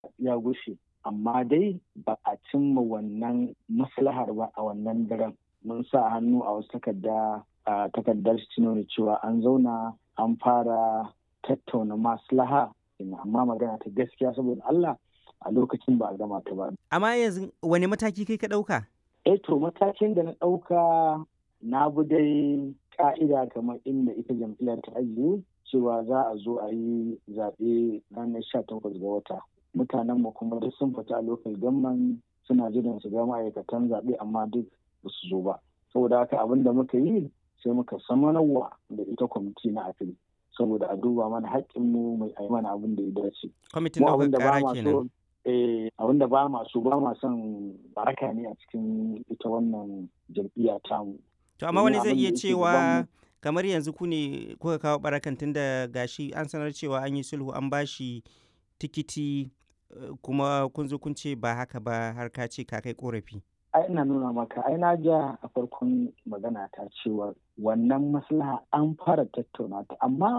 ya gushe amma dai ba a cimma wannan maslahar ba a wannan daren mun sa hannu a wasu takarda a takardar nuna cewa an zauna an fara tattauna maslaha amma magana ta gaskiya saboda Allah a lokacin ba a gama ta ba. Amma yanzu wani mataki kai ka ɗauka? Eh to matakin da na ɗauka na bi dai ka'ida kamar inda ita jam'iyyar ta ajiye cewa za a zo a yi zaɓe ranar sha takwas ga wata. Mutanen mu kuma duk sun fita a lokal gamman suna jiran su ga ma'aikatan zaɓe amma duk ba su zo ba. Saboda haka abin da muka yi sai muka samanarwa da ita kwamiti na afil saboda a duba mana haƙƙinmu mai a mana abin da ya dace. Kwamitin ɗaukar ƙara kenan. abin da ba ma so ba ma son baraka ne a cikin ita wannan jam'iyya tamu. To amma wani zai iya cewa kamar yanzu ku ne kuka kawo barakan tun da gashi an sanar cewa an yi sulhu an bashi tikiti kuma kun zo kun ce ba haka ba har ka ce ka kai korafi. ai ina nuna maka ai na ja a farkon magana ta cewa wannan maslaha an fara tattauna ta amma